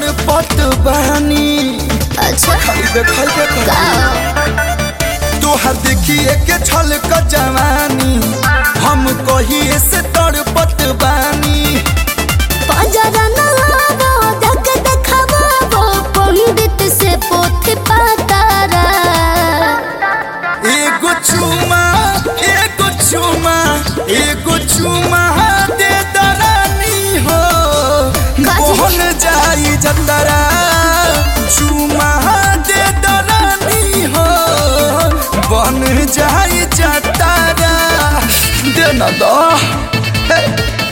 तड़पत बहनी अच्छा खाली देखै के का कर तोहर देखिए के छल क जवानी हम कहिए से तड़पत बानी पजरा न आवो धक देखावो पंडित से पोथी पातारा एगो चुमा एगो चुमा एगो चुमा दे दरानी हो काजी? मोहन जाई जतरा चुमा दे दरानी हो बन जाई जतरा दे न दो हे।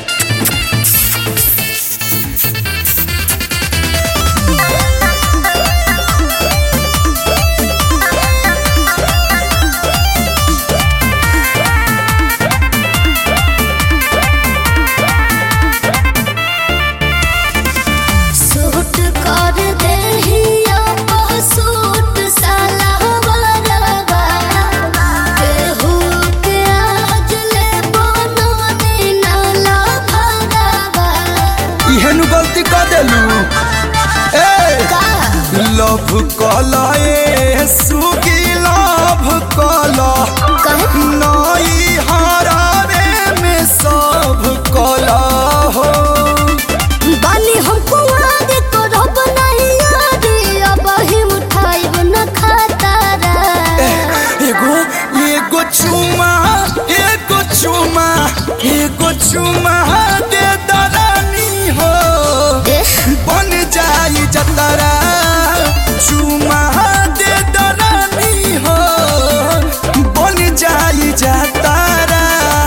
सूट कर देहिया सूट साला बरवा केहू के आज ले बननी नाला भरवा इहेनु गलती कर देलू ए का लव कला ए सुगी लव कला कहे नई हरावे में सब कला हो बानी हम कुआर को रब नहीं याद अब ही उठाइब न खातारा एगो एगो चुमा एगो चुमा एगो चुमा दे दरानी हो एह, बन जाई जतरा चुमा दे दरानी हो बन जाई जतरा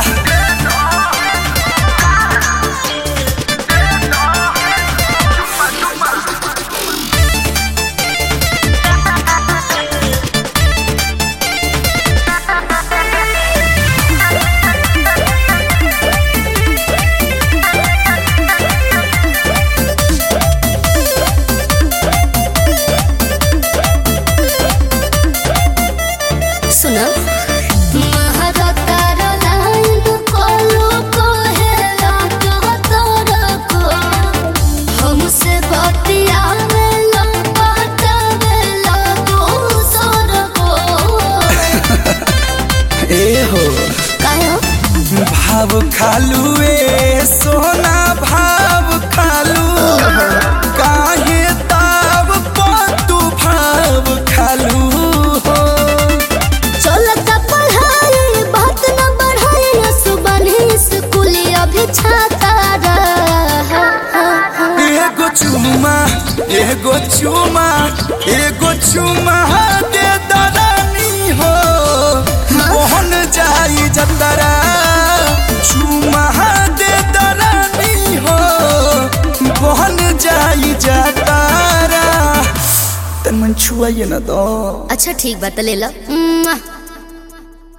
सुनो महारतार लाइन कोलो कोहेला कहतर को हमसे बतियावेला पटावेला दोसर को ए हो कायो भाव खालू ए सोना भाव खालू काहे ताव तू भाव खालू हो चलता पढ़ाई बात न बढ़ाई सुबह स्कूल अभी छाता रहा एगो चुमा एगो चुमा एगो चुमा दे दरानी हो मोहन जाई जतरा चुमा दे दरानी हो मोहन जाई जतरा तन मन छुआइए ना दो अच्छा ठीक बात ले लो